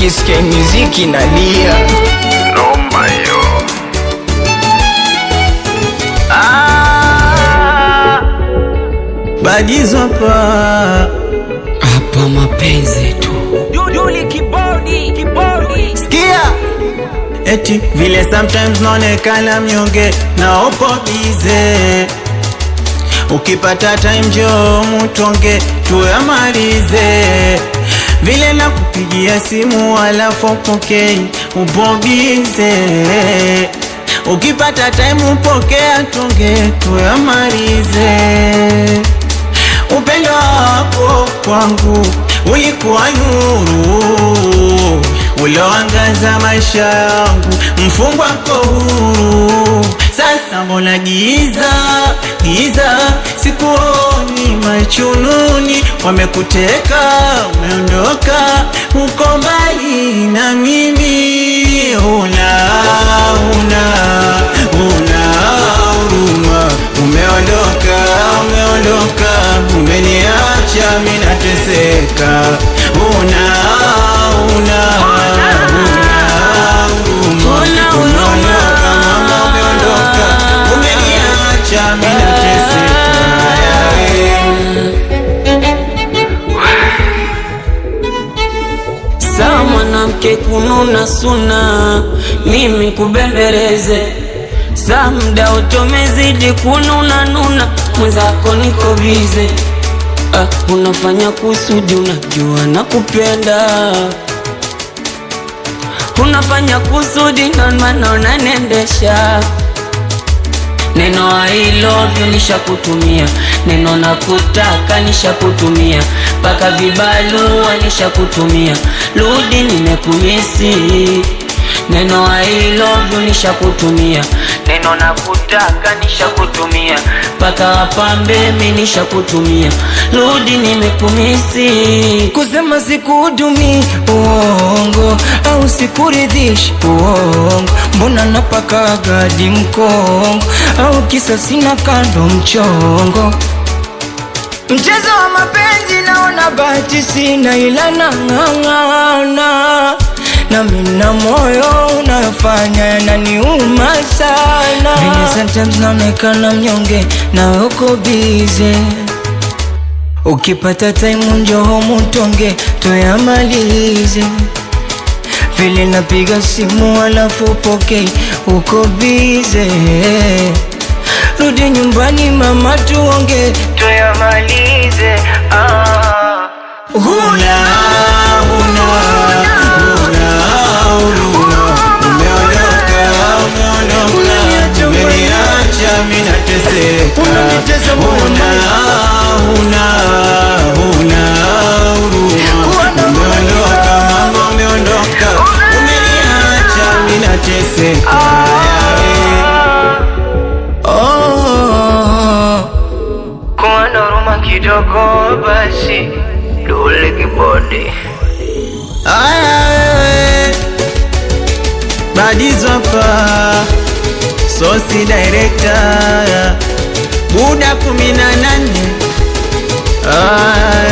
nikisikia muziki nalia. Noma hiyo. Badizo hapa Hapa mapenzi tu. Duli kibodi, kibodi. sikia, eti vile sometimes naonekana mnyonge na upo bize, ukipata time njoo mutonge tuyamalize, vile na kupigia simu alafu upokei, upo bize, ukipata time upokea tonge tuyamalize upendo wako kwangu ulikuwa nuru uloangaza maisha yangu, mfungwa ko huru. Sasa mbona giza giza, sikuoni machununi, wamekuteka umeondoka, uko mbali na mimi, una una una huruma, umeondoka umeondoka, umeniacha mimi nateseka, una una una huruma, umeondoka mama, umeondoka, umeniacha mimi nateseka. Sawa mwanamke kununa suna, mimi kubembeleze. Saa mda utomezidi kununa nuna, mwenzako niko bize. Ah, unafanya kusudi, unajua nakupenda. Unafanya kusudi, ndo maana unanendesha Neno I love you nishakutumia, neno nakutaka nishakutumia, mpaka vibalua nishakutumia, rudi nimekumisi. Neno I love you nishakutumia, neno nakutaka nishakutumia, mpaka wapambe mi nishakutumia, rudi nimekumisi. Kusema sikuhudumi uongo au sikuridhishi uongo, mbona napaka gadi mkongo au kisa sina kando mchongo. Mchezo wa mapenzi naona bahati sina, ila nang'ang'ana na mina moyo unayofanya yananiuma sana. Vile sometimes naonekana mnyonge na uko bize Ukipata time njoo mutonge tuyamalize, vile napiga simu alafu pokei, uko bize. Rudi nyumbani mama, tuonge tuyamalize. Ah. Huna, huna, huna huruma. Umeondoka, umeondoka, umeniacha mimi nateseka. Unanitesa Huna, huna, huna huruma. Umeondoka, mama, umeondoka, umeniacha mimi nateseka. Oh. Kuwa na huruma kidogo basi, Duli kibodi. Aya wewe Badizo hapa Sosi director Buda kumi na nane Aya